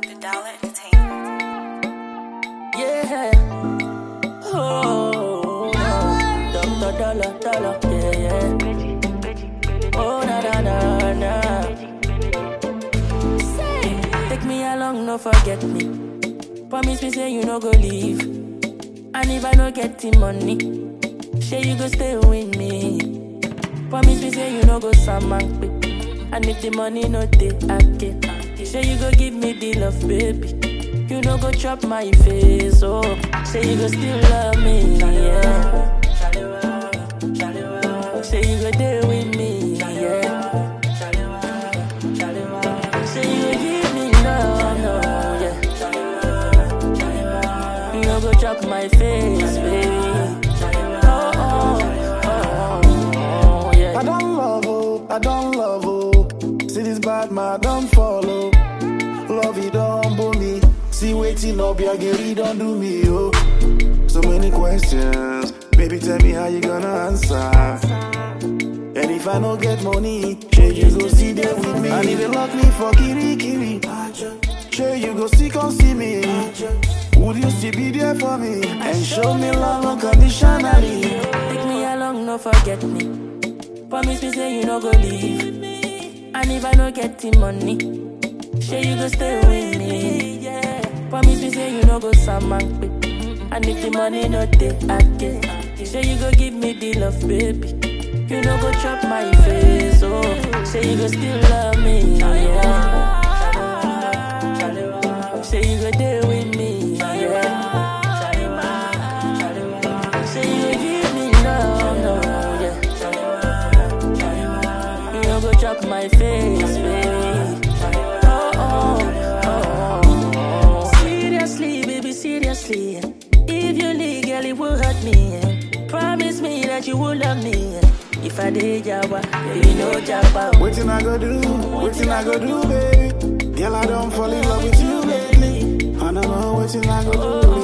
The Dollar Entertainment. Yeah. Oh, Dr. Dollar, Dollar, yeah, yeah. Oh, na na na na. Say, take me along, no forget me. Promise me, say you no go leave. And if I no get the money, say you go stay with me. Promise me, say you no go salmon quick. And if the money no dey, I get. Say you go give me the love, baby. You no go chop my face, oh. Say you go still love me, yeah. Say you go there with me, yeah. Say you go give me love, no, yeah. You no go chop my face, baby. Oh, oh, oh, oh, yeah. I don't love oh, I don't love oh. See this bad man, don't follow. Love it don't humble me. See waiting up, your girl, don't do me oh. So many questions, baby, tell me how you gonna answer. And if I don't get money, sure you go see there with me. And if they lock me for kiri kiri, sure you go see come see me. Would you still be there for me and show me love unconditionally? Take me along, no forget me. Promise me, say you no go leave. And if I no get the money, say you go stay with me. Yeah. Promise me, say you no go salmon quick. And if the money no dey, I get. Say you go give me the love, baby. You no go chop my face, oh. Say you go still love me, yeah. Say you go there with me, yeah. Say you go give me love, no, yeah. You no go chop my face, baby. Oh, oh, oh, oh. Seriously, baby, seriously. If you leave, girl, it will hurt me. Promise me that you will love me. If I did Jabba, baby, no Jabba. Waiting I go do, waiting I go do, baby. Girl, I don't fall in love with you lately. And I know waiting I go do,